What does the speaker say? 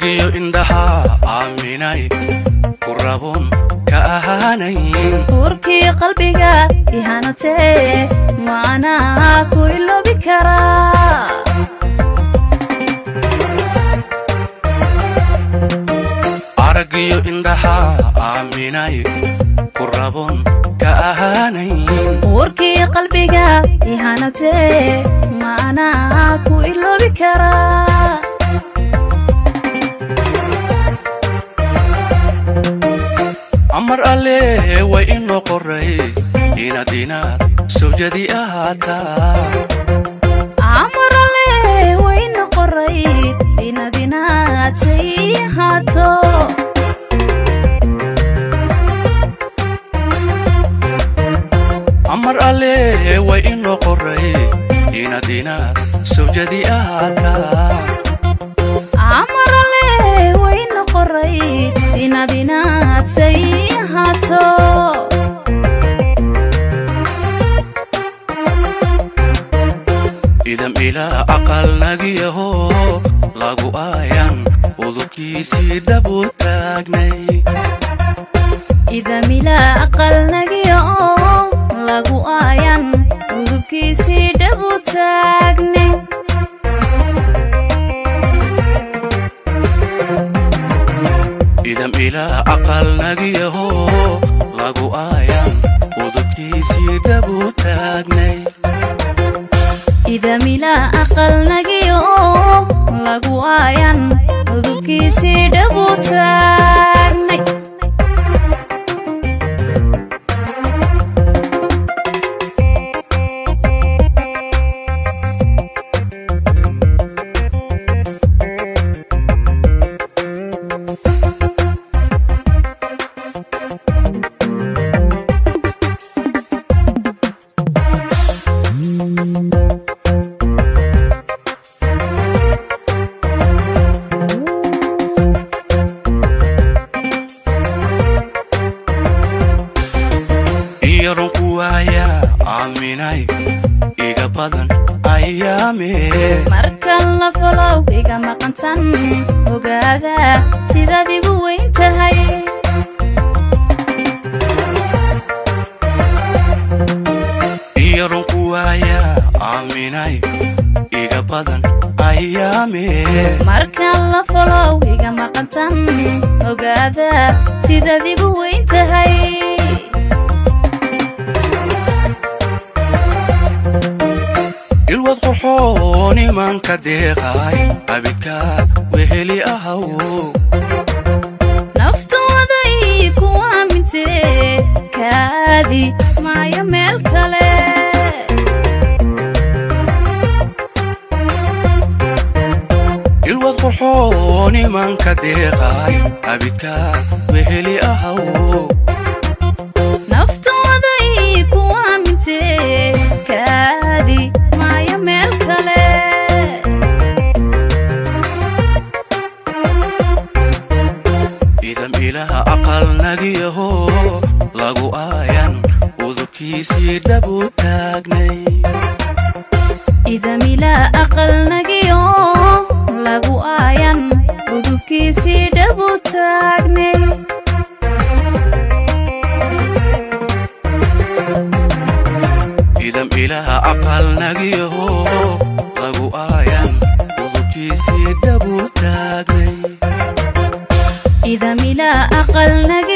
aragiyo indhaha aaminay ku rabon ka ahaanayn uurkii qalbiga ihanatee maanaa ku iloobi karaa aragiyo indhaha aaminay ku rabon ka ahaanayn uurkii qalbiga ihanatee maanaa ku iloobi karaa amar alle way inoo qoray inaad inaad sawjadi ahaataa amarale wayna qoray inaad inaad say ahaato amar alle way inoo qoray inaad inaad sawjadi ahaataa amarale wayna qoray inaad inaad say ahaato idam ilaa aqal nagiyaho lagu aayan udubkiisii dhabu taagnay idamila aqal nagiya oo lagu aayan udubkiisii dhabu taagne idam ilaa aqal nagiyaho lagu aayan udubkiisii dhabu taagnay idamila aqal nagiya oo lagu aayan udubkiisii dhabu taagnay iyaron ku waaya aaminay iga badan ayaamee markan la falow iga maqantan ogaada sidaad igu weyn tahay iyaron ku waaya aaminay iga badan ayaamee markan la falow iga maqantan ogaada sidaad igu weyn tahay ilwad qurxoon imanka deeqay abidkaad weheli ahaw naftooday ku aamintee kaadi maayo meel kale ilwad qurxoon imanka deeqay abidkaad weheli ahaw naftooday ku aamintee kaadi maayo meel kale idam ilaha aqal nagiyaho lagu aayan udubkiisii dhabu taagnay idamila aqal nagiyo lagu aayan udubkiisii dhabu taagnay idam ilaha aqal nagiyaho lagu aayan udubkiisii dhabu taagnay idamila aqal nagiyo